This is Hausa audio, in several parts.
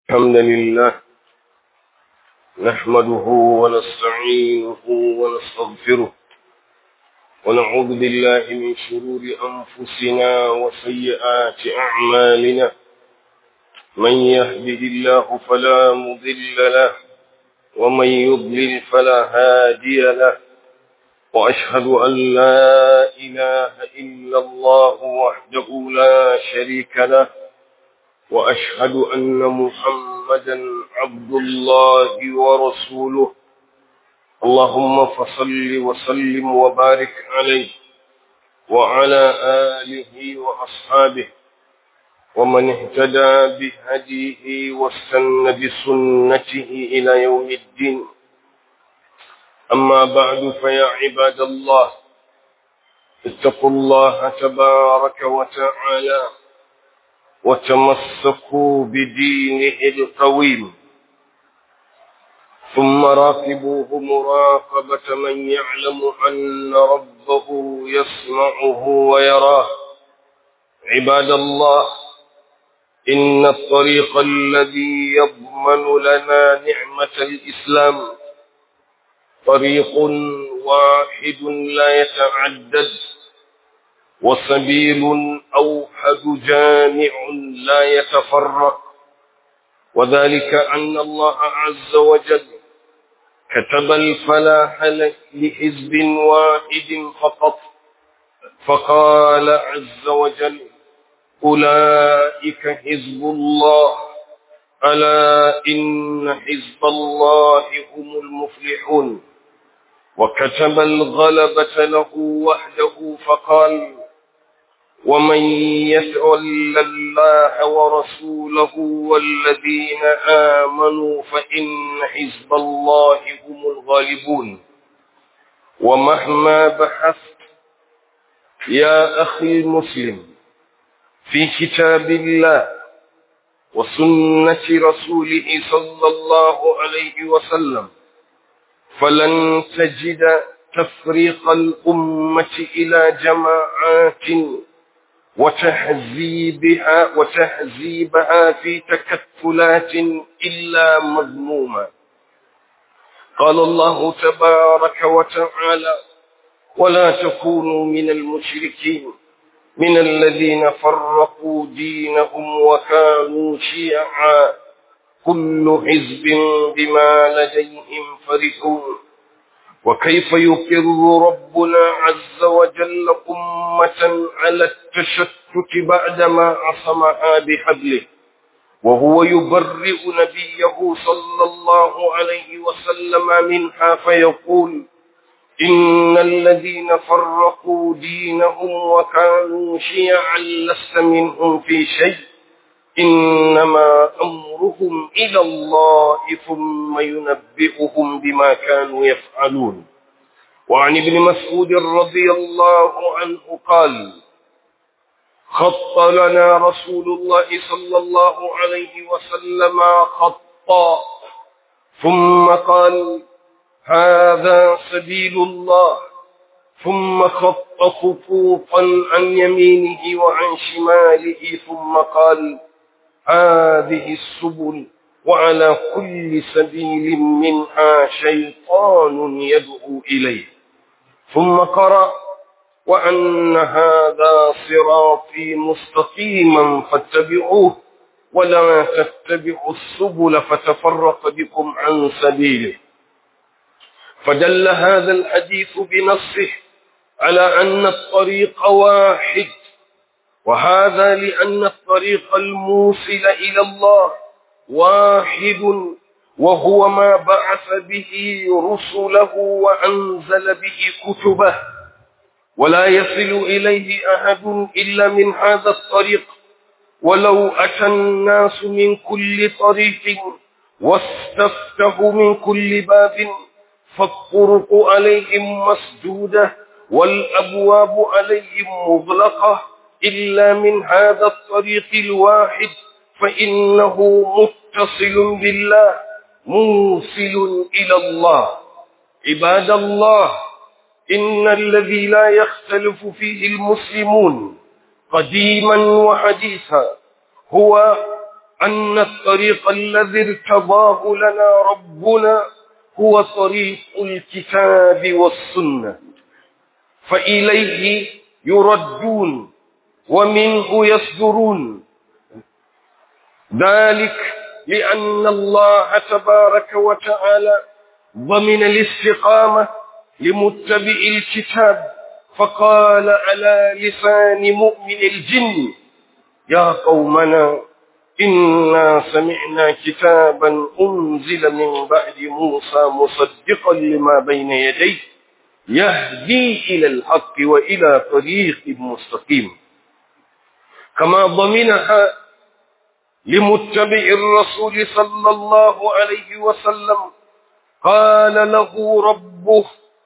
الحمد لله نحمده ونستعينه ونستغفره ونعوذ بالله من شرور أنفسنا وسيئات أعمالنا من يهده الله فلا مضل له ومن يضلل فلا هادي له وأشهد أن لا إله إلا الله وحده لا شريك له وأشهد أن محمدا عبد الله ورسوله اللهم فصل وسلم وبارك عليه وعلى آله وأصحابه ومن اهتدى بهديه واستنى بسنته إلى يوم الدين أما بعد فيا عباد الله اتقوا الله تبارك وتعالى وتمسكوا بدينه القويم ثم راقبوه مراقبة من يعلم أن ربه يسمعه ويراه عباد الله إن الطريق الذي يضمن لنا نعمة الإسلام طريق واحد لا يتعدد وسبيل أوحد جامع لا يتفرق وذلك أن الله عز وجل كتب الفلاح لحزب واحد فقط فقال عز وجل أولئك حزب الله ألا إن حزب الله هم المفلحون وكتب الغلبة له وحده فقال ومن يتول الله ورسوله والذين آمنوا فإن حزب الله هم الغالبون ومهما بحثت يا أخي المسلم في كتاب الله وسنة رسوله صلى الله عليه وسلم فلن تجد تفريق الأمة إلى جماعات وتحزيبها وتحزيبها في تكتلات إلا مذموما قال الله تبارك وتعالى ولا تكونوا من المشركين من الذين فرقوا دينهم وكانوا شيعا كل حزب بما لديهم فرحون وكيف يقر ربنا عز وجل أمة على التشتت بعدما عصمها بحبله وهو يبرئ نبيه صلى الله عليه وسلم منها فيقول إن الذين فرقوا دينهم وكانوا شيعا لست منهم في شيء إنما أمرهم إلى الله ثم ينبئهم بما كانوا يفعلون وعن ابن مسعود رضي الله عنه قال خط لنا رسول الله صلى الله عليه وسلم خطا ثم قال هذا سبيل الله ثم خط خطوطا عن يمينه وعن شماله ثم قال هذه السبل وعلى كل سبيل منها شيطان يدعو إليه ثم قرأ وأن هذا صراطي مستقيما فاتبعوه ولا تتبعوا السبل فتفرق بكم عن سبيله فدل هذا الحديث بنصه على أن الطريق واحد وهذا لأن الطريق الموصل إلى الله واحد وهو ما بعث به رسله وأنزل به كتبه ولا يصل إليه أحد إلا من هذا الطريق ولو أتى الناس من كل طريق واستفتحوا من كل باب فالطرق عليهم مسدودة والأبواب عليهم مغلقة إلا من هذا الطريق الواحد فإنه متصل بالله موصل إلى الله عباد الله إن الذي لا يختلف فيه المسلمون قديما وحديثا هو أن الطريق الذي ارتضاه لنا ربنا هو طريق الكتاب والسنة فإليه يردون ومنه يصدرون ذلك لأن الله تبارك وتعالى ضمن الاستقامة لمتبع الكتاب فقال على لسان مؤمن الجن يا قومنا إنا سمعنا كتابا أنزل من بعد موسى مصدقا لما بين يديه يهدي إلى الحق وإلى طريق مستقيم كما ضمنها لمتبع الرسول صلى الله عليه وسلم قال له ربه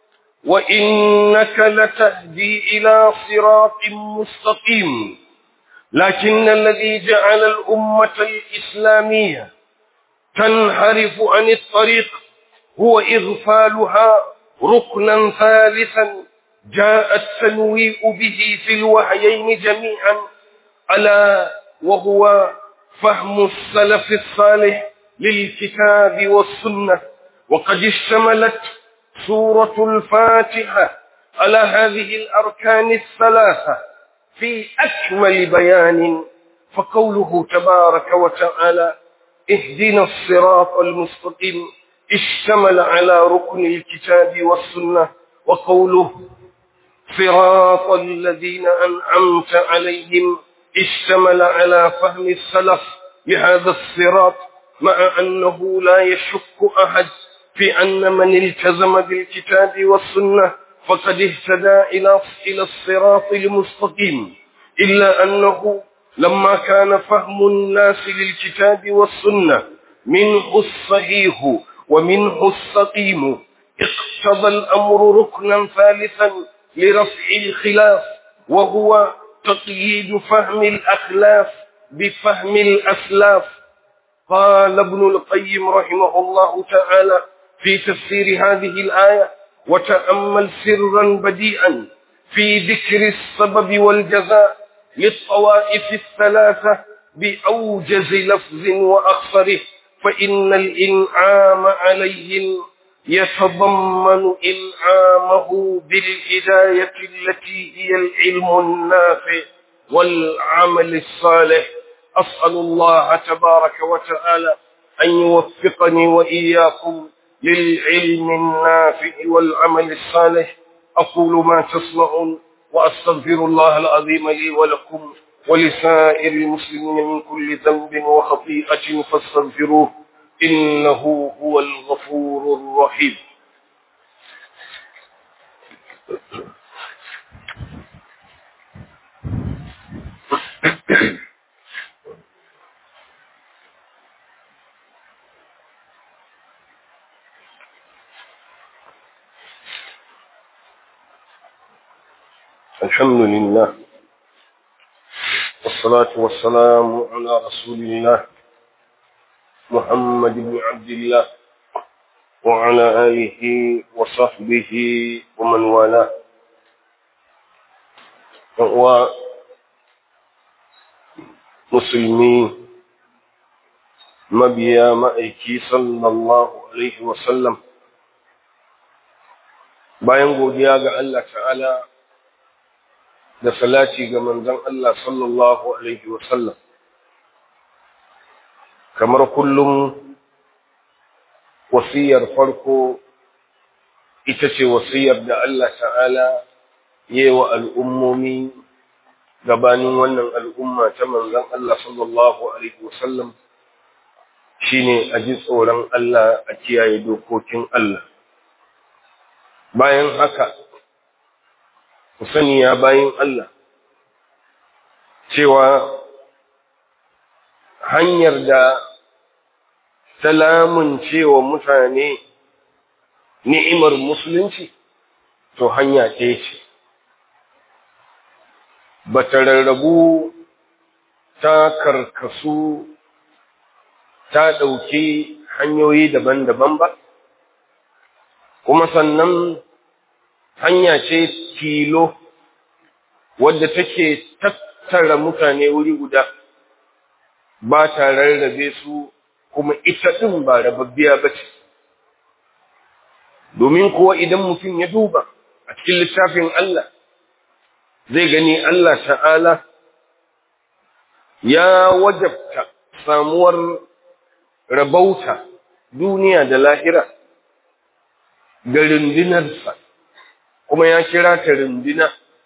وإنك لتهدي إلى صراط مستقيم لكن الذي جعل الأمة الإسلامية تنحرف عن الطريق هو إغفالها ركنا ثالثا جاء التنويء به في الوحيين جميعا ألا وهو فهم السلف الصالح للكتاب والسنة وقد اشتملت سورة الفاتحة على هذه الأركان الثلاثة في أكمل بيان فقوله تبارك وتعالى اهدنا الصراط المستقيم اشتمل على ركن الكتاب والسنة وقوله صراط الذين أنعمت عليهم اشتمل على فهم السلف لهذا الصراط مع أنه لا يشك أحد في أن من التزم بالكتاب والسنة فقد اهتدى إلى إلى الصراط المستقيم إلا أنه لما كان فهم الناس للكتاب والسنة منه الصحيح ومنه السقيم اقتضى الأمر ركنا ثالثا لرفع الخلاف وهو تقييد فهم الأخلاف بفهم الأسلاف قال ابن القيم رحمه الله تعالى في تفسير هذه الآية وتأمل سرا بديئا في ذكر السبب والجزاء للطوائف الثلاثة بأوجز لفظ وأخصره فإن الإنعام عليهم يتضمن إنعامه بالهداية التي هي العلم النافع والعمل الصالح أسأل الله تبارك وتعالى أن يوفقني وإياكم للعلم النافع والعمل الصالح أقول ما تسمعون وأستغفر الله العظيم لي ولكم ولسائر المسلمين من كل ذنب وخطيئة فاستغفروه إنه هو الغفور الرحيم الحمد لله والصلاة والسلام على رسول الله محمد بن عبد الله وعلى آله وصحبه ومن والاه ومسلمين مبيا مأيكي صلى الله عليه وسلم bayan godiya ga Allah ta'ala da salati ga manzon Allah sallallahu alaihi wasallam kamar kullum wasiyar farko ita ce wasiyar da Allah ta'ala yewa al'ummomi gabanin wannan al'umma ta manzon Allah sallallahu alaihi wasallam shine a ji tsoron Allah a kiyaye dokokin Allah bayan haka ku sani ya bayin Allah cewa hanyar da salamun cewa mutane ni'imar musulunci to hanya ɗaya ce ba ta rarrabu ta karkasu ta ɗauki hanyoyi daban-daban ba kuma sannan hanya ce tilo wadda take tattara mutane wuri guda ba ta rarrabe su kuma ita ɗin ba rababbiya ba ce domin kuwa idan mutum ya duba a cikin littafin Allah zai gani Allah ta'ala ya wajabta samuwar rabauta duniya da lahira ga rundunarsa kuma ya kira ta runduna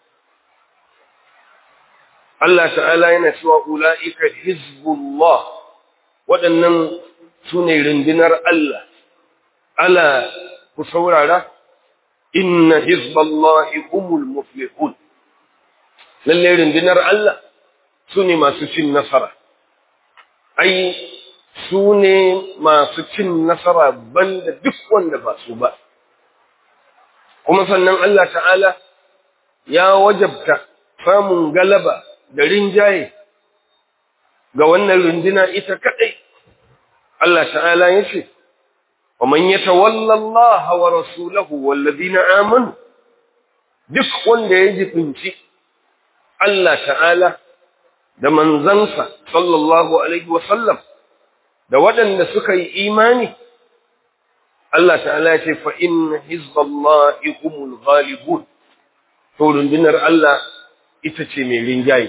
Allah ta'ala yana cewa ula'ika hizbullah waɗannan su ne rundunar Allah ala ku saurara inna hizballahi humul muflihun lalle rundunar Allah su ne masu cin nasara ai su ne masu cin nasara banda duk wanda ba su ba kuma sannan Allah ta'ala ya wajabta samun galaba da rinjaye ga wannan runduna ita kadai Allah ta'ala ya ce wa man yatawalla Allah wa rasulahu wal ladina amanu duk wanda ya jibinci Allah ta'ala da manzansa sallallahu alaihi wa sallam da waɗanda suka yi imani Allah ta'ala ya ce fa inna hizballahi humul ghalibun to rundunar Allah ita ce mai rinjaye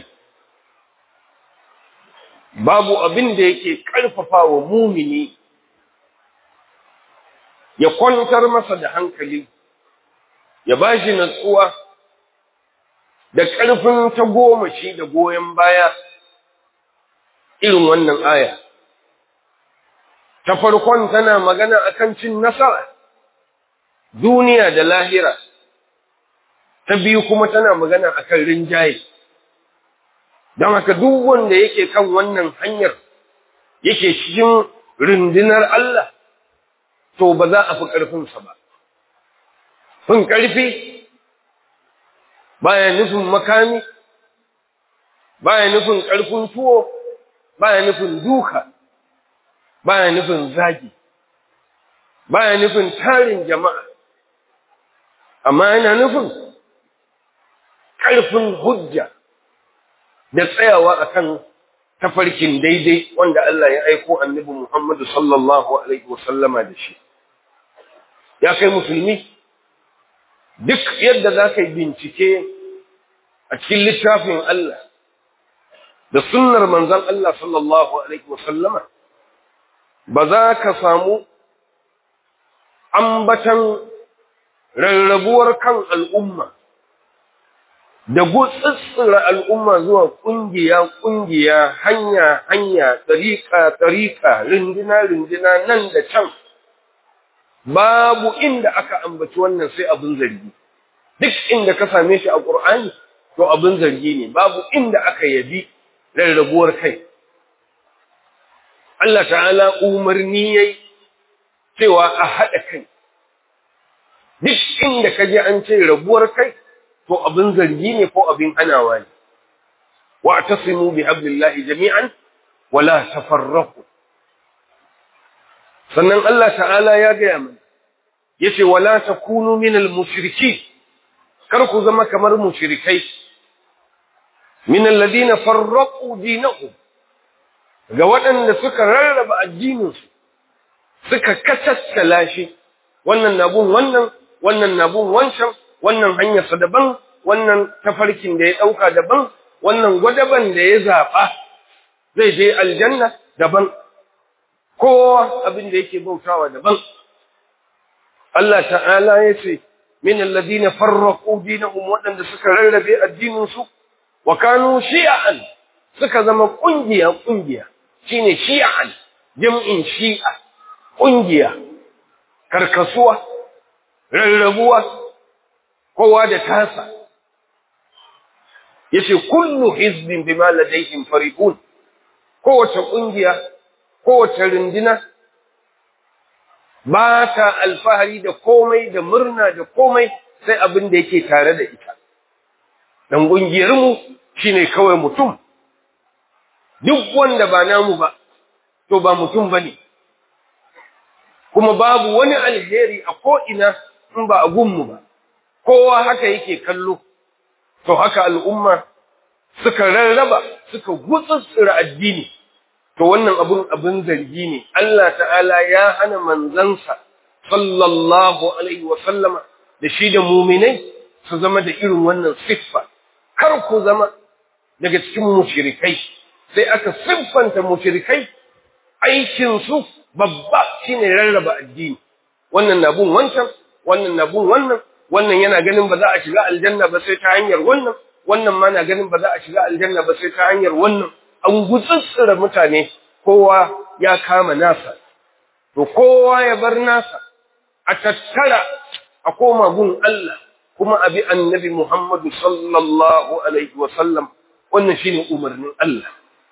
babu abin da yake ƙarfafa wa mumini ya kwantar masa da hankali ya ba shi natsuwa da ƙarfin ta goma shi da goyon baya irin wannan aya ta farkon tana magana akan cin nasara duniya da lahira ta biyu kuma tana magana akan rinjaye don haka duk wanda yake kan wannan hanyar yake cikin rundunar Allah to ba za a fi ƙarfinsa ba fin ƙarfi baya nufin makami baya nufin ƙarfin tuwo baya nufin duka baya nufin zagi baya nufin tarin jama'a amma yana nufin ƙarfin hujja da tsayawa akan tafarkin daidai wanda Allah ya aiko annabi Muhammadu sallallahu alaihi wasallama da shi ya kai musulmi duk yadda za ka yi bincike a cikin littafin Allah da sunnar manzon Allah sallallahu alaihi wasallama ba za ka samu ambatan rarrabuwar kan al'umma da gutsitsira al'umma zuwa ƙungiya-ƙungiya, hanya-hanya, tsarika-tsarika, rindina-rindina nan da can, babu inda aka ambaci wannan sai abin zargi. Duk inda ka same shi a ƙur'ani, to abin zargi ne, babu inda aka yabi rarrabuwar kai. Allah ta'ala umarni yayi cewa a haɗa kai. Duk inda ka je an ce rabuwar kai, to abin zargi ne ko abin hanawa ne wa tasimu bi hablillahi jami'an wala tafarraqu sannan Allah ta'ala ya gaya mana yace wala takunu minal mushriki kar ku zama kamar mushrikai min alladhina farraqu dinahum ga waɗanda suka rarraba addininsu suka kacaccala shi wannan nabun wannan wannan nabun wancan wannan hanyarsa daban, wannan tafarkin da ya ɗauka daban, wannan gwadaban da ya zaɓa zai je aljanna daban, kowa abin da yake bautawa daban. Allah ta'ala ya ce, Min alladhina farraqu dinahum waɗanda suka rarrabe addininsu wa kanu shi'an suka zama ƙungiya ƙungiya shine shi'an jam'in shi'a ƙungiya karkasuwa rarrabuwa kowa da tasa yace kullu hizbin bima ladayhim farihun kowace kungiya kowace rundina ba ta alfahari da komai da murna da komai sai abin da yake tare da ita dan kungiyar mu shine kawai mutum duk wanda ba namu ba to ba mutum bane kuma babu wani alheri a ko ina in ba a gunmu ba kowa haka yake kallo to haka al'umma suka rarraba suka gutsutsura addini to wannan abun abin zargi ne Allah ta'ala ya hana manzansa sallallahu alaihi wa sallama da shi da muminai su zama da irin wannan siffa kar ku zama daga cikin mushrikai sai aka siffanta mushrikai aikin su babba shine rarraba addini wannan na bin wancan wannan na bin wannan wannan yana ganin ba za a shiga aljanna ba sai ta hanyar wannan wannan ma na ganin ba za a shiga aljanna ba sai ta hanyar wannan an gutsutsura mutane kowa ya kama nasa to kowa ya bar nasa a tattara a koma gun Allah kuma abi annabi Muhammadu sallallahu alaihi wa sallam wannan shine umarnin Allah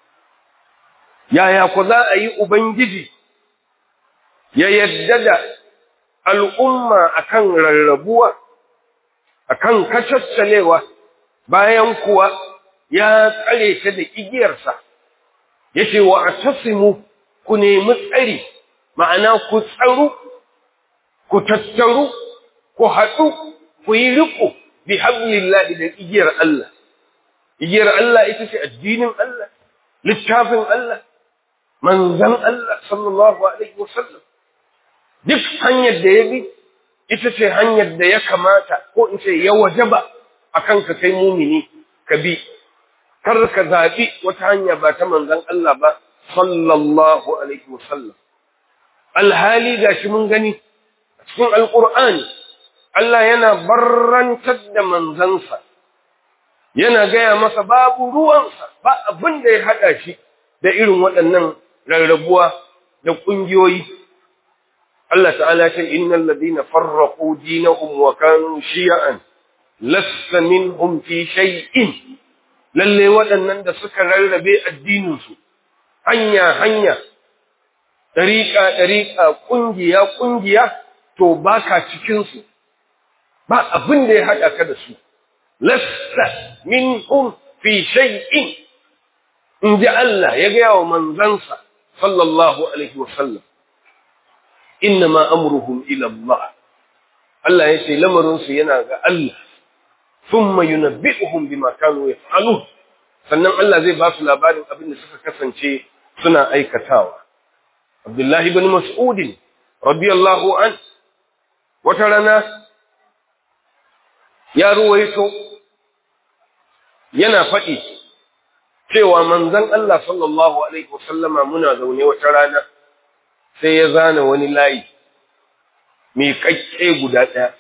yaya ku za a yi ubangiji ya yadda da al'umma akan rarrabuwa akan kacaccalewa bayan kuwa ya tsare ta da igiyarsa yace wa atasimu ku nemi tsari ma'ana ku tsaru ku tattaru ku haɗu ku yi riko bi hablillahi da igiyar Allah igiyar Allah ita ce addinin Allah littafin Allah manzan Allah sallallahu alaihi wasallam duk hanyar da ya bi ita ce hanyar da ya kamata ko in ce ya wajaba akan ka kai mumini ka bi kar ka zaɓi wata hanya ba ta manzan Allah ba sallallahu alaihi wasallam alhali gashi mun gani cikin alqur'ani Allah yana barrantar da manzansa yana gaya masa babu ruwansa ba abin da ya haɗa shi da irin waɗannan rarrabuwa da ƙungiyoyi Allah ta'ala ce innal ladina farraqu dinahum wa kanu shi'an lasta minhum fi shay'in lalle waɗannan da suka rarrabe addinin su hanya hanya dariƙa dariƙa ƙungiya ƙungiya to baka cikin su ba abin da ya haɗa ka da su lasta minhum fi shay'in in ji Allah ya gaya wa manzansa sallallahu alaihi wa sallam innama amruhum ila Allah Allah ya ce lamarinsu yana ga Allah thumma yunabbi'uhum bima kanu yaf'alun sannan Allah zai ba su labarin abin da suka kasance suna aikatawa Abdullahi ibn Mas'ud radiyallahu an wata rana ya ruwaito yana faɗi cewa manzon Allah sallallahu alaihi wasallama muna zaune wata rana sai ya zana wani layi mai kakke guda ɗaya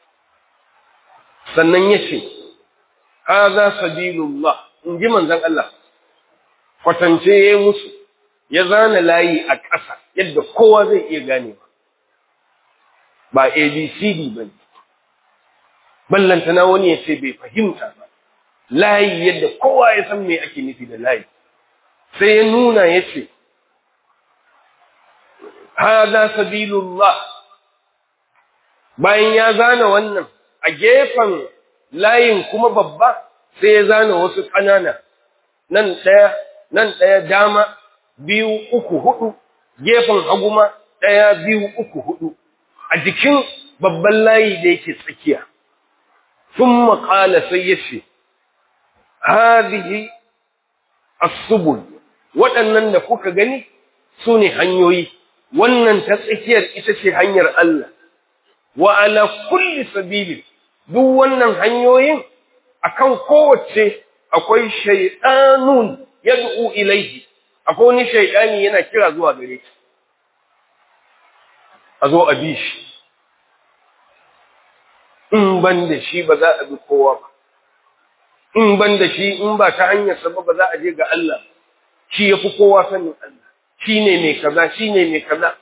sannan ya ce haza sabilullah in ji manzon Allah kwatance ya yi musu ya zana layi a ƙasa yadda kowa zai iya gane ba abcd ba ne ballantana wani ya ce bai fahimta ba layi yadda kowa ya san me ake nufi da layi sai ya nuna ya ce hada sabilullah bayan ya zana wannan a gefen layin kuma babba sai ya zana wasu ƙanana nan ɗaya nan ɗaya dama biyu uku hudu gefen haguma ɗaya biyu uku hudu a jikin babban layi da yake tsakiya sun maƙala sai ya ce hadihi as-subul waɗannan da kuka gani su ne hanyoyi wannan ta tsakiyar ita ce hanyar Allah wa ala kulli sabilin duk wannan hanyoyin akan kowace akwai shaytanun yad'u ilayhi akwai wani shaytani yana kira zuwa gare shi a zo a bi shi in ban da shi ba za a bi kowa ba in ban da shi in ba ta hanyar sa ba za a je ga Allah shi yafi kowa sanin Allah shi ne mai kaza shi ne mai kaza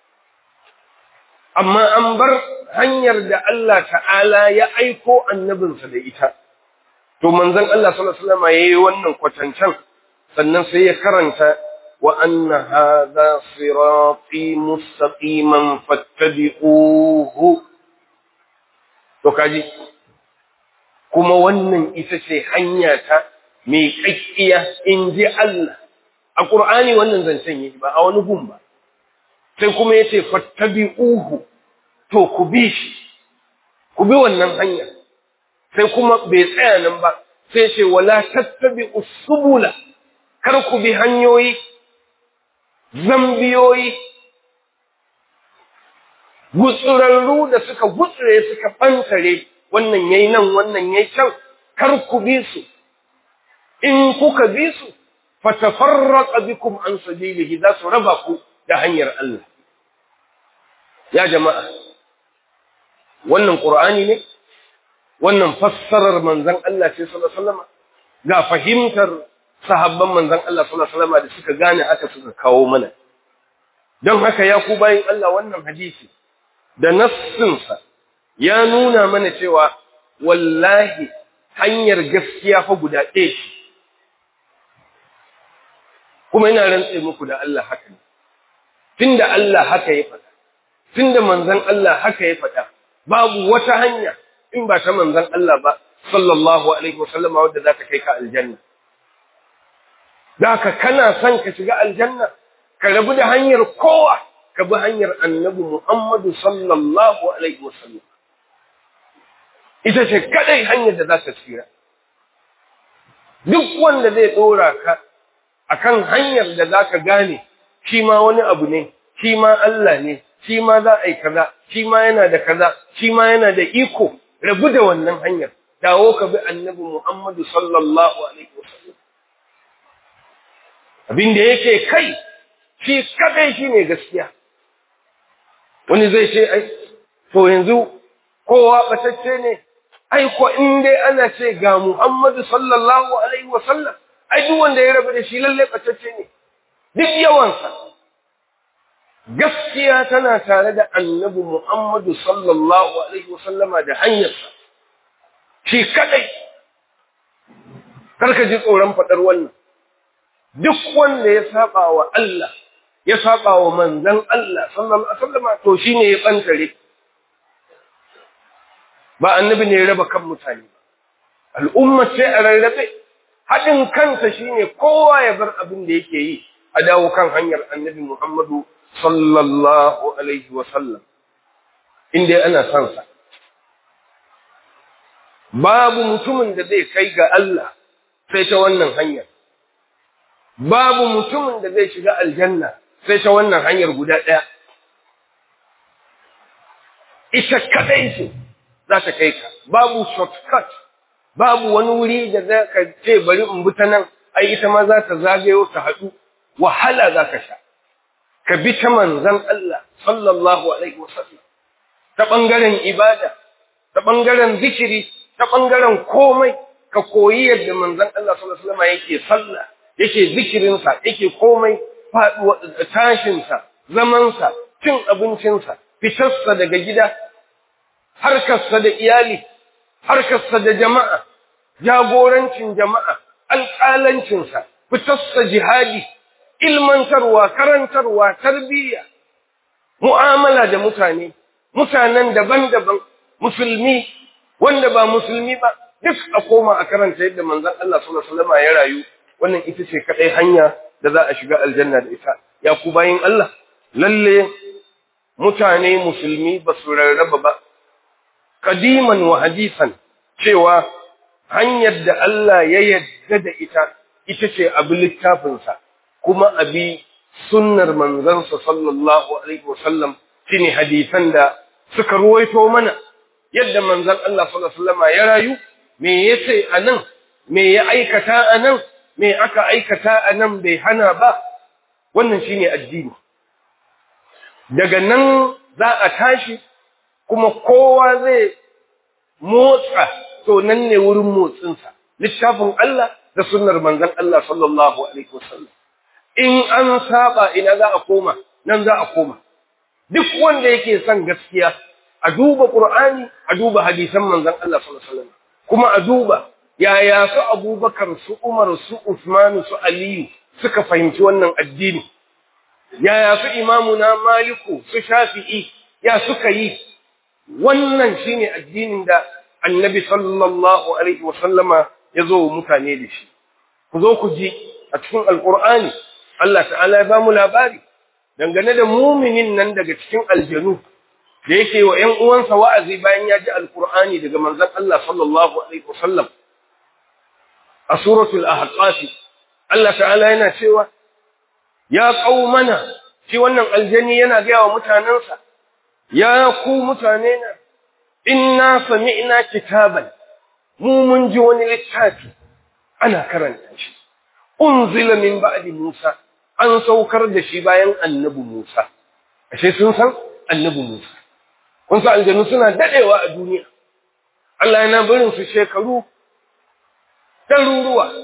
amma an bar hanyar da Allah ta'ala ya aiko annabinsa da ita to manzon Allah sallallahu alaihi wasallam yayi wannan kwatancan sannan sai ya karanta wa anna hadha sirati mustaqiman fattabi'uhu to kaji kuma wannan ita ce hanya ta mai kakkiya in ji Allah a Qur'ani wannan zancen yake ba a wani gun ba sai kuma yace fattabi'uhu to ku bi shi ku bi wannan hanya sai kuma bai tsaya nan ba sai ce wala tattabi'us subula kar ku bi hanyoyi zambiyoyi gutsurarru da suka gutsure suka ɓantare wannan yayi nan wannan yayi can kar ku bi su in kuka bi su fatafarraqa bikum an sabilihi za su raba ku da hanyar Allah ya jama'a wannan qur'ani ne wannan fassarar manzon Allah ce sallallahu alaihi wasallam ga fahimtar sahabban manzon Allah sallallahu alaihi wasallam da suka gane aka suka kawo mana don haka ya ku bayin Allah wannan hadisi da nassinsa ya nuna mana cewa wallahi hanyar gaskiya fa guda ɗaya ce kuma ina rantse muku da Allah haka ne tunda Allah haka ya faɗa tunda manzon Allah haka ya faɗa babu wata hanya in ba ta manzon Allah ba sallallahu alaihi wasallam wadda za ta kai ka aljanna da ka kana son ka shiga aljanna ka rabu da hanyar kowa ka bi hanyar annabi Muhammadu sallallahu alaihi wasallam ita ce kadai hanyar da za ta tsira duk wanda zai dora ka akan hanyar da za ka gane shi ma wani abu ne shi ma Allah ne shi ma za a yi kaza shi ma yana da kaza shi ma yana da iko rabu da wannan hanyar dawo ka bi annabi Muhammadu sallallahu alaihi wasallam abin da yake kai shi kadai shine gaskiya wani zai ce ai to yanzu kowa batacce ne ai ko in dai ana ce ga Muhammadu sallallahu alaihi wasallam ai duk wanda ya rabu da shi lalle batacce ne duk yawansa gaskiya tana tare da annabi Muhammadu sallallahu alaihi wasallama da hanyarsa shi kadai karka ji tsoron fadar wannan duk wanda ya saba wa Allah ya saba wa manzon Allah sallallahu alaihi wasallama to shine ya bantare ba annabi ne ya raba kan mutane ba al'umma ce a rarrabe haɗin kansa shine kowa ya bar abin da yake yi a dawo kan hanyar annabi Muhammadu sallallahu alaihi wasallam inda ana son sa babu mutumin da zai kai ga Allah sai ta wannan hanyar babu mutumin da zai shiga aljanna sai ta wannan hanyar guda ɗaya ita kadai ce za ta kai ka babu shortcut babu wani wuri da za ka ce bari in bi ta nan ai ita ma za ta zagayo ta haɗu wahala za ka sha ka bi ta manzan Allah sallallahu alaihi wasallam ta ɓangaren ibada ta ɓangaren zikiri ta ɓangaren komai ka koyi yadda manzan Allah sallallahu alaihi wasallam yake sallah yake zikirinsa yake komai faɗuwa tashinsa zamansa cin abincinsa fitarsa daga gida harkarsa da iyali harkarsa da jama'a jagorancin jama'a alƙalancinsa fitarsa jihadi ilmantarwa karantarwa tarbiyya mu'amala da mutane mutanen daban-daban musulmi wanda ba musulmi ba duk a koma a karanta yadda manzon Allah sallallahu alaihi wasallam ya rayu wannan ita ce kadai hanya da za a shiga aljanna da ita ya ku bayin Allah lalle mutane musulmi ba su rarraba ba kadiman wa hadisan cewa hanyar da Allah ya yadda da ita ita ce abi littafinsa kuma abi sunnar manzansa sallallahu alaihi wasallam shine hadisan da suka ruwaito mana yadda manzon Allah sallallahu alaihi wasallam ya rayu me yace anan me ya aikata anan me aka aikata anan bai hana ba wannan shine addini daga nan za a tashi kuma kowa zai motsa to nan ne wurin motsinsa littafin Allah da sunnar manzon Allah sallallahu alaihi wasallam in an saba ina za a koma nan za a koma duk wanda yake son gaskiya a duba Qur'ani a duba hadisan manzon Allah sallallahu alaihi wasallam kuma a duba yaya su Abubakar su Umar su Usman su Aliyu suka fahimci wannan addini yaya su imamuna Maliku su Shafi'i ya suka yi wannan shine addinin da Annabi sallallahu alaihi wasallama ya zo mutane da shi ku zo ku ji a cikin Alƙur'ani Allah ta'ala ya ba mu labari dangane da muminin nan daga cikin aljanu da yake wa ‘yan uwansa wa'azi bayan ya ji Alƙur'ani daga manzon Allah sallallahu Alaihi wasallam a suratul ahqafi Allah ta'ala yana cewa ya qaumana shi wannan aljani yana ga wa mutanansa ya ku mutane na inna sami'na kitaban mu mun ji wani littafi ana karanta shi unzila min ba'di Musa an saukar da shi bayan annabi Musa ashe sun san annabi Musa kun san aljanu suna dadewa a duniya Allah yana barin su shekaru ɗaruruwa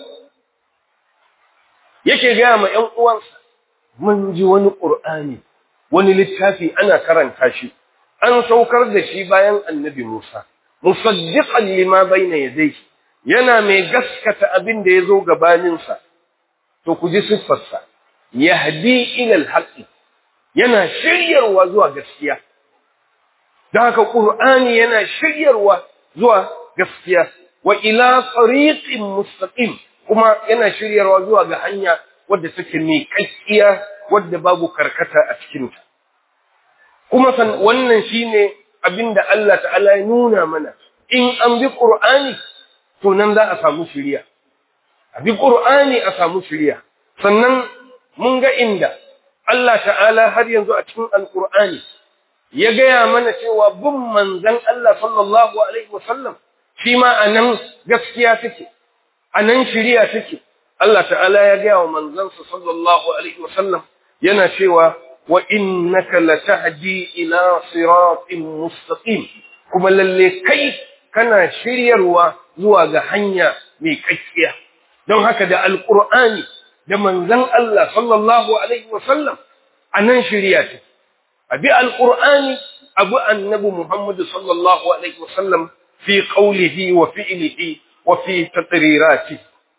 yake gaya ma ‘yan uwansa mun ji wani ƙur'ani wani littafi ana karanta shi an saukar da shi bayan annabi Musa musaddiqan lima bayna yadayhi yana mai gaskata abin da ya zo gabaninsa to ku ji siffarsa yahdi ila alhaqi yana shiryarwa zuwa gaskiya da haka qur'ani yana shiryarwa zuwa gaskiya wa ila tariqin mustaqim kuma yana shiryarwa zuwa ga hanya wadda take mai kakkiya wadda babu karkata a cikin ta kuma san wannan shine abinda Allah ta'ala ya nuna mana in an bi qur'ani to nan za a samu shiriya a bi qur'ani a samu shiriya sannan mun ga inda Allah ta'ala har yanzu a cikin alqur'ani ya gaya mana cewa bin manzon Allah sallallahu alaihi wasallam shi ma anan gaskiya take anan shiriya take Allah ta'ala ya gaya wa manzansa sallallahu alaihi wasallam yana cewa wa innaka latahdi ila siratin mustaqim kuma lalle kai kana shiryarwa zuwa ga hanya mai kakkiya don haka da alqur'ani da manzon Allah sallallahu alaihi wasallam anan shiriya take abi alqur'ani abu annabi Muhammad sallallahu alaihi wasallam fi qawlihi wa fi'lihi wa fi taqriratihi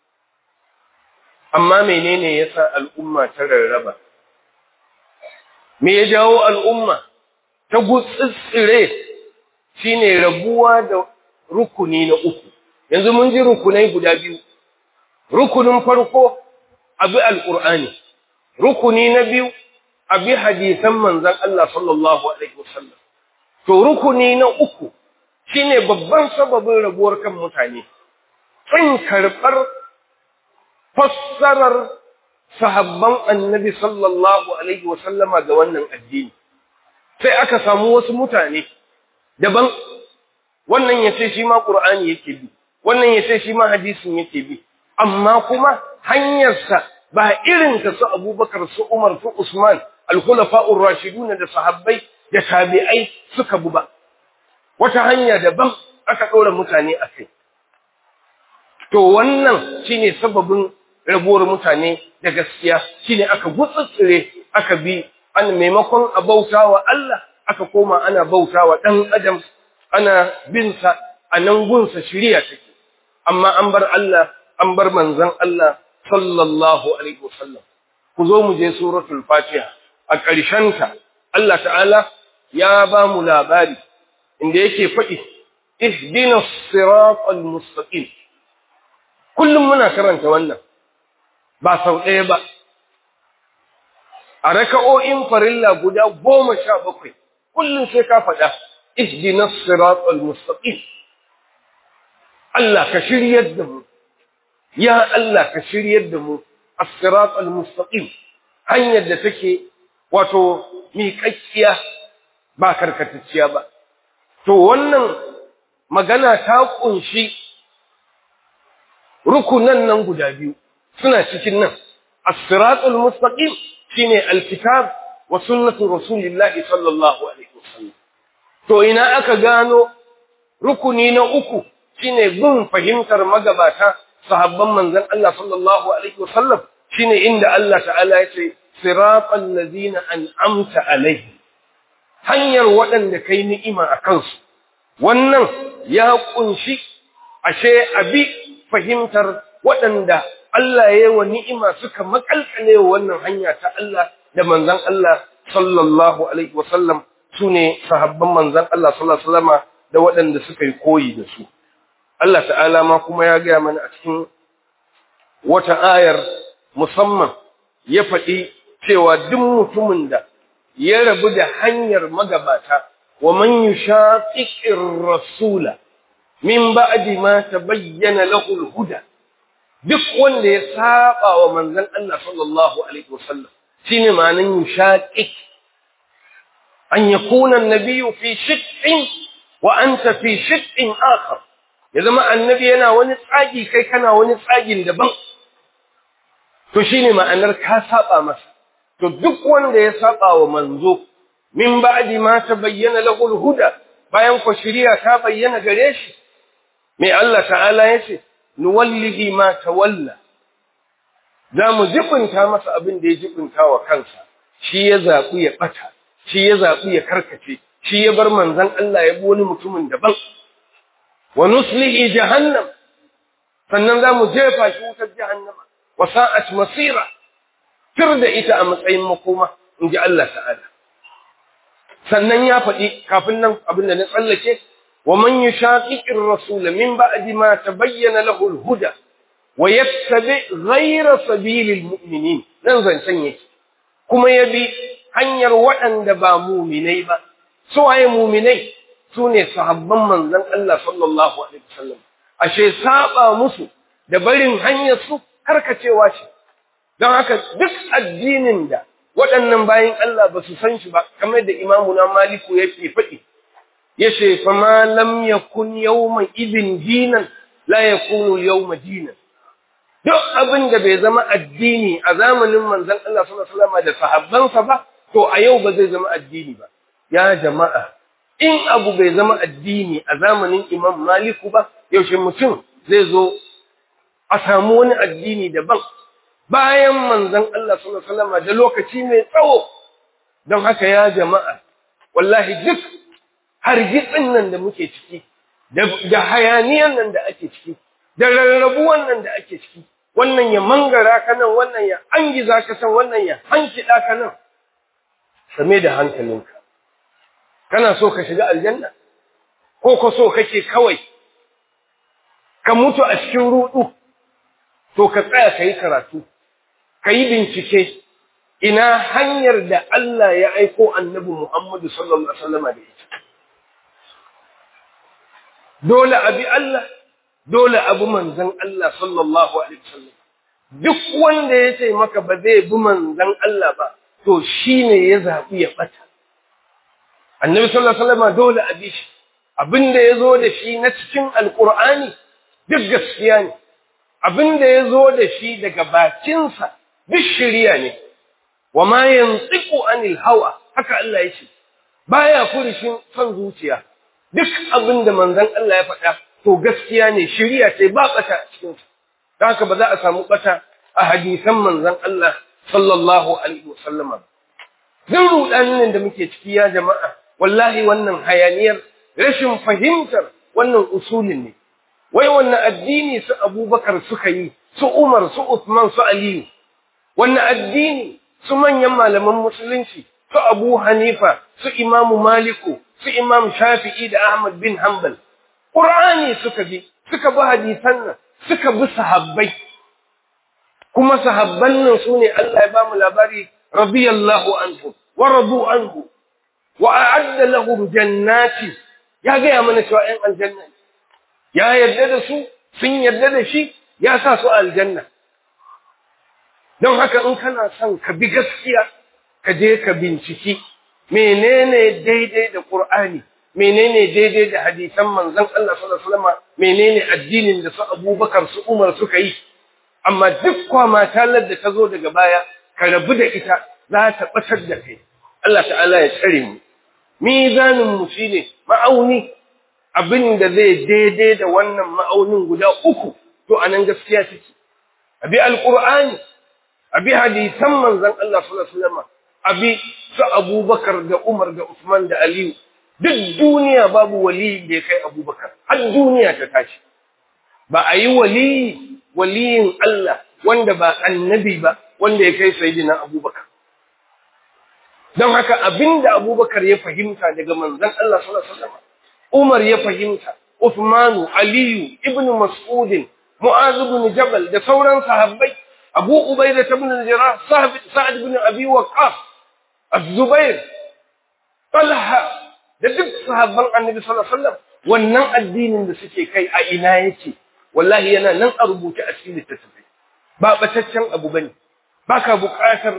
amma menene yasa al'umma ta rarraba me ya jawo al'umma ta gutsitsire shine rabuwa da rukuni na uku yanzu mun ji rukunai guda biyu rukunin farko abi alqur'ani rukuni na biyu abi hadisan manzon Allah sallallahu alaihi wasallam to rukuni na uku shine babban sababin rabuwar kan mutane kin karbar fassarar sahabban annabi sallallahu alaihi wasallama ga wannan addini sai aka samu wasu mutane daban wannan ya ce shi ma qur'ani yake bi wannan ya ce shi ma hadisin yake bi amma kuma hanyarsa ba irin ta su abubakar su umar su usman al-khulafa'ur rashidun da sahabbai da tabi'ai suka bu ba wata hanya daban aka ɗora mutane a kai to wannan shine sababin rabuwar mutane da gaskiya shine aka gutsutsure aka bi an maimakon a bautawa Allah aka koma ana bautawa dan adam ana bin sa a nan gunsa shiriya take amma an bar Allah an bar manzon Allah sallallahu alaihi wasallam ku zo mu je suratul fatiha a ƙarshen ta Allah ta'ala ya ba mu labari inda yake faɗi ihdinas siratal mustaqim kullum muna karanta wannan ba sau ɗaya ba a raka'o'in farilla guda goma sha bakwai kullum sai ka faɗa ihdinas siratal mustaqim Allah ka shiryar da mu ya Allah ka shiryar da mu as-siratal mustaqim hanyar da take wato miƙaƙƙiya ba karkatacciya ba to wannan magana ta kunshi rukunan nan guda biyu suna cikin nan as-siratul mustaqim shine alkitab wa sunnatu rasulillahi sallallahu alaihi wasallam to ina aka gano rukuni na uku shine bin fahimtar magabata sahabban manzon Allah sallallahu alaihi wasallam shine inda Allah ta'ala ya ce siratal ladina an'amta alaihi hanyar waɗanda kai ni'ima a kansu wannan ya kunshi ashe abi fahimtar waɗanda Allah ya yi wa ni'ima suka makalkale wannan hanya ta Allah da manzan Allah sallallahu alaihi wasallam su ne sahabban manzan Allah sallallahu alaihi wasallama da waɗanda suka yi koyi da su. Allah ta'ala ma kuma ya gaya mana a cikin wata ayar musamman ya faɗi cewa duk mutumin da ya rabu da hanyar magabata wa man yushaqiqir rasula min ba'di ma tabayyana lahu al-huda duk wanda ya saba wa manzon Allah sallallahu alaihi wasallam shine ma'anan yushaqiq an yakuna an-nabiyyu fi shiqqin wa anta fi shiqqin akhar ya zama annabi yana wani tsagi kai kana wani tsagin daban to shine ma'anar ka saba masa to duk wanda ya saba wa manzo min ba'di ma tabayyana lahu al-huda bayan ko shari'a ta bayyana gare shi mai Allah ta'ala yace nuwallihi ma tawalla za mu jibinta masa abin da ya jibinta wa kansa shi ya zaɓi ya ɓata shi ya zaɓi ya karkace shi ya bar manzon Allah ya bi wani mutumin daban wa nuslihi jahannam sannan za mu jefa shi wutar jahannama wa sa'at masira fir da ita a matsayin makoma in ji Allah ta'ala sannan ya faɗi kafin nan abin da na tsallake wa man yushaqiqir rasul min ba'di ma tabayyana lahu al-huda wa yattabi ghayra sabilil mu'minin nan zancen yake kuma ya bi hanyar waɗanda ba muminai ba su waye muminai su ne sahabban manzon Allah sallallahu alaihi wasallam ashe saba musu da barin hanyar su karkacewa ce don haka duk addinin da waɗannan bayin Allah ba su san shi ba kamar da imamuna maliku yake faɗi yace fa ma lam yakun yawma idin dinan la yakunu yawma dinan duk abin da bai zama addini a zamanin manzon Allah sallallahu alaihi wasallam da sahabbansa ba to a yau ba zai zama addini ba ya jama'a in abu bai zama addini a zamanin Imam Maliku ba yaushe mutum zai zo a samu wani addini daban bayan manzon Allah sallallahu alaihi wasallam da lokaci mai tsawo don haka ya jama'a wallahi duk hargitsin nan da muke ciki da hayaniyan nan da ake ciki da rarrabuwan nan da ake ciki wannan ya mangara ka nan wannan ya angiza ka san wannan ya hankida ka nan same da hankalinka kana so ka shiga aljanna ko ko so kake kawai ka mutu a cikin rudu to ka tsaya kai karatu kai bincike ina hanyar da Allah ya aiko annabi Muhammadu sallallahu alaihi wasallam da ita dole abi Allah dole abu manzon Allah sallallahu alaihi wasallam duk wanda ya ce maka ba zai bi manzon Allah ba to shine ya zabi ya bata annabi sallallahu alaihi wasallam dole abi shi abinda yazo da shi na cikin alqur'ani duk gaskiya ne abinda yazo da shi daga bakinsa duk shiriya ne wama yantiqu anil hawa haka Allah ya ce baya furishin son zuciya duk abinda manzon Allah ya faɗa to gaskiya ne shiriya ce ba bata a cikin ta haka ba za a samu bata a hadisan manzon Allah sallallahu alaihi wasallam duk rudanin da muke ciki ya jama'a wallahi wannan hayaniyar rashin fahimtar wannan usulin ne wai wannan addini su Abubakar suka yi su Umar su Uthman su Aliyu wannan addini su manyan malaman musulunci su Abu Hanifa su Imam Maliku su Imam Shafi'i da Ahmad bin Hanbal Qur'ani suka bi suka bi hadisan nan suka bi sahabbai kuma sahabban nan sune Allah ya bamu labari radiyallahu anhu wa radu anhu wa a'adda lahum jannati ya ga mana cewa ɗan aljanna ya yarda da su sun yarda da shi ya sa su aljanna don haka in kana son ka bi gaskiya ka je ka binciki menene daidai da Qur'ani menene daidai da hadisan manzon Allah sallallahu alaihi wasallam menene addinin da su Abubakar su Umar suka yi amma duk kwama talar da ta zo daga baya ka rabu da ita za ta batar da kai Allah ta'ala ya tsare mu mizanin mu shine ma'auni abin da zai daidai da wannan ma'aunin guda uku to anan gaskiya take abi alqur'ani abi hadisan manzon Allah sallallahu alaihi wasallam abi su Abubakar da Umar da Usman da Aliyu duk duniya babu wali da ya kai Abubakar har duniya ta tashi ba a yi wali waliyin Allah wanda ba annabi ba wanda ya kai sayyidina Abubakar don haka abinda Abubakar ya fahimta daga manzon Allah sallallahu alaihi wasallam Umar ya fahimta Uthmanu Aliyu Ibn Mas'ud Mu'adh ibn Jabal da sauran sahabbai Abu Ubaida ibn al-Jarrah Sa'd ibn Abi Waqqas Az-Zubair Talha da duk sahabban Annabi sallallahu alaihi wasallam wannan addinin da suke kai a ina yake wallahi yana nan a rubuce a cikin littattafai ba bataccen abu bane baka buƙatar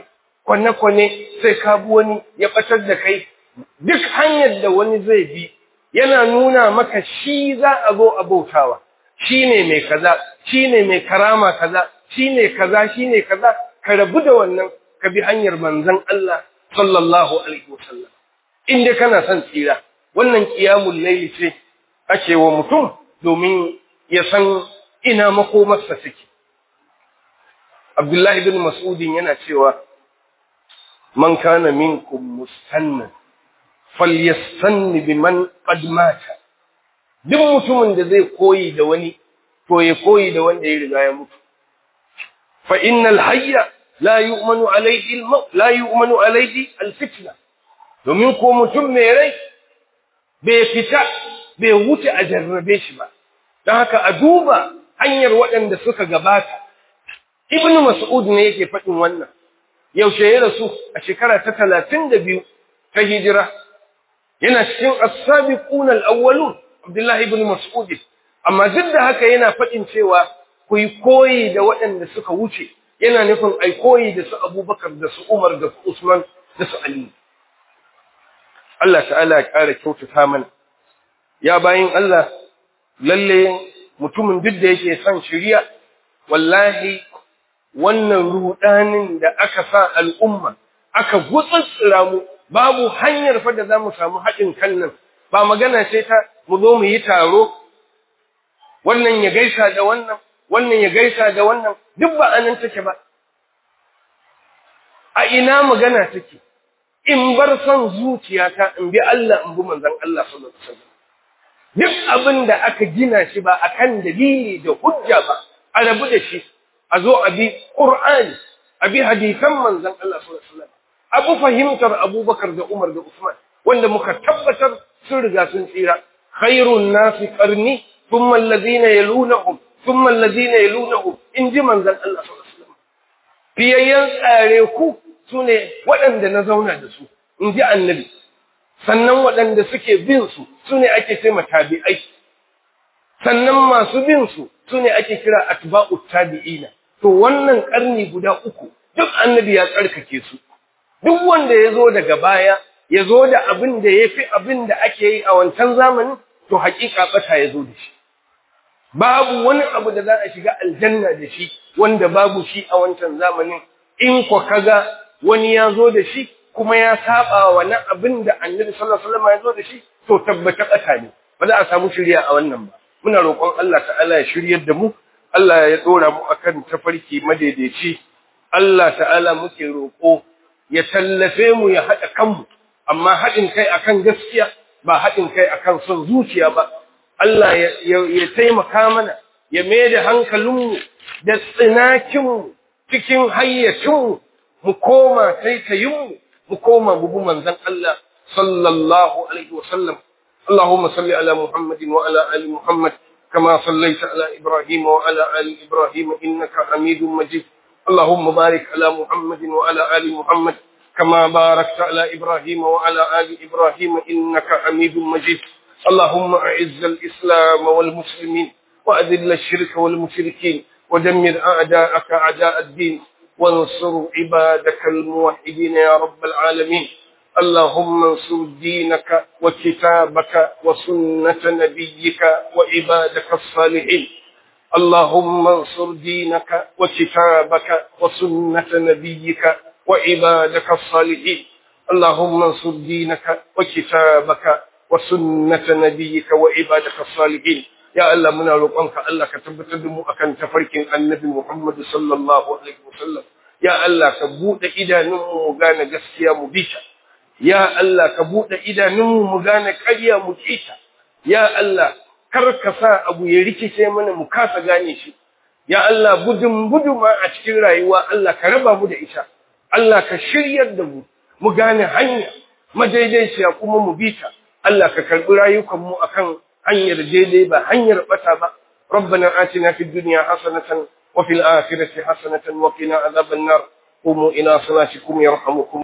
kwane-kwane sai ka bi wani ya ɓatar da kai duk hanyar da wani zai bi yana nuna maka shi za a zo a bautawa shi ne mai kaza shi ne mai karama kaza shi ne kaza shi ne kaza ka rabu da wannan ka bi hanyar manzon Allah sallallahu alaihi wasallam in dai kana son tsira wannan qiyamul layli ce ake wa mutum domin ya san ina makomarsa take Abdullahi bin Mas'udin yana cewa man kana minkum mustannan falyastanni biman qad mata duk mutumin da zai koyi da wani to ya koyi da wanda ya riga ya mutu fa innal hayya la yu'manu alayhi al la yu'manu alayhi al-fitna domin ko mutum mai rai bai fita bai wuce a jarrabe shi ba don haka a duba hanyar waɗanda suka gabata ibnu mas'ud ne yake faɗin wannan yaushe ya rasu a shekara ta talatin da biyu ta hijira yana cikin as-sabiquna al-awwalun abdullahi ibn mas'ud amma duk da haka yana faɗin cewa ku yi koyi da waɗanda suka wuce yana nufin ai koyi da su abubakar da su umar da su usman da su ali Allah ta'ala ya ƙara kyautata mana ya bayin Allah lalle mutumin duk da yake son shiriya wallahi wannan rudanin da aka sa al'umma aka gutsutsura mu babu hanyar fa da za mu samu haɗin kan nan ba magana ce ta mu zo mu yi taro wannan ya gaisa da wannan wannan ya gaisa da wannan duk ba anan take ba a ina magana take in bar son zuciyata in bi Allah in bi manzon Allah sallallahu alaihi wasallam duk abin da aka gina shi ba akan dalili da hujja ba a rabu da shi a zo a bi Qur'ani a bi hadisan manzon Allah sallallahu alaihi wasallam abu fahimtar Abubakar da Umar da Usman wanda muka tabbatar sun riga sun tsira khairun nasi qarni thumma alladhina yalunhum thumma alladhina yalunhum in ji manzon Allah sallallahu alaihi wasallam fiyayyan tsare ku sune waɗanda na zauna da su in ji annabi sannan waɗanda suke bin su sune ake ce tabi'ai sannan masu bin su sune ake kira atba'ut tabi'ina to wannan karni guda uku duk annabi ya tsarkake su duk wanda ya zo daga baya ya zo da abin da ya fi abin da ake yi a wancan zamanin to hakika bata ya zo da shi babu wani abu da za a shiga aljanna da shi wanda babu shi a wancan zamanin in ko kaga wani ya zo da shi kuma ya saba wa wannan abin da annabi sallallahu alaihi wasallam ya zo da shi to tabbata bata ne ba za a samu shirya a wannan ba muna roƙon Allah ta'ala ya shiryar da mu Allah ya dora mu akan tafarki madaidaici Allah ta'ala muke roƙo ya tallafe mu ya haɗa kanmu amma haɗin kai akan gaskiya ba haɗin kai akan son zuciya ba Allah ya taimaka mana ya mai da hankalinmu da tsinakinmu cikin hayyacinmu mu koma taitayinmu mu koma bubu manzan Allah sallallahu alaihi wasallam اللهم صل على محمد وعلى آل محمد كما صليت على إبراهيم وعلى آل إبراهيم إنك حميد مجيد اللهم بارك على محمد وعلى آل محمد كما باركت على إبراهيم وعلى آل إبراهيم إنك حميد مجيد اللهم أعز الإسلام والمسلمين وأذل الشرك والمشركين ودمر أعداءك أعداء الدين وانصر عبادك الموحدين يا رب العالمين اللهم انصر دينك وكتابك وسنة نبيك وعبادك الصالحين اللهم انصر دينك وكتابك وسنة نبيك وعبادك الصالحين اللهم انصر دينك وكتابك وسنة نبيك وعبادك الصالحين يا الله منا روقنك الله كتبت دمو akan tafarkin annabi Muhammad sallallahu alaihi wasallam ya Allah ka bude idanunmu mu gane gaskiya mu bita ya Allah ka bude idanunmu mu gane ƙarya mu kita ya Allah kar ka sa abu ya rikice mana mu kasa gane shi ya Allah gudun guduma a cikin rayuwa Allah ka raba mu da ita Allah ka shiryar da mu mu gane hanya madaidaiciya kuma mu bita Allah ka karbi rayukan mu akan hanyar daidai ba hanyar bata ba ربنا آتنا في الدنيا حسنة وفي الآخرة حسنة وقنا عذاب النار قوموا إلى صلاتكم يرحمكم